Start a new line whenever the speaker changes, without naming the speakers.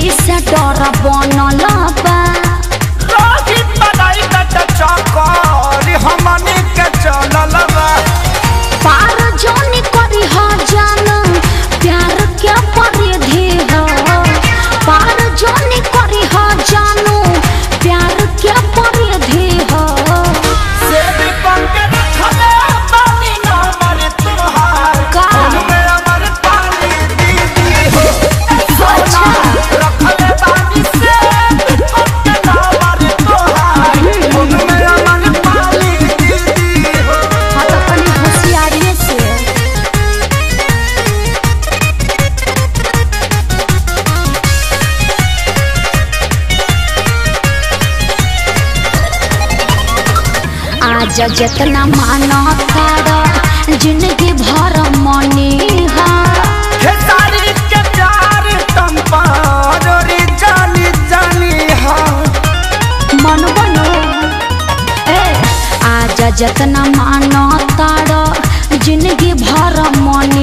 यही से डर बनल बा
रोहित बधाई कट चकर हमनी के चलल बा
पार जानी करी हा जान प्यार क्या परिधि हो पार जानी करी हा जानू प्यार क्या परिधि हो
सेब पंके रखले पानी न मरे तुहार
का?
उनमें अमर पानी दीदी हो
अच्छा।
रखले पानी से पंके न मरे तुहार उनमें अमर पानी दीदी हो
हाँ तो अपनी होशियारी से आज जितना मानो तारा जिंदगी भर मनी हा
हे सारी के प्यार तुम पारोरी जानी जानी हा
मन बनो ए आज जितना मानो तारा जिंदगी भर मनी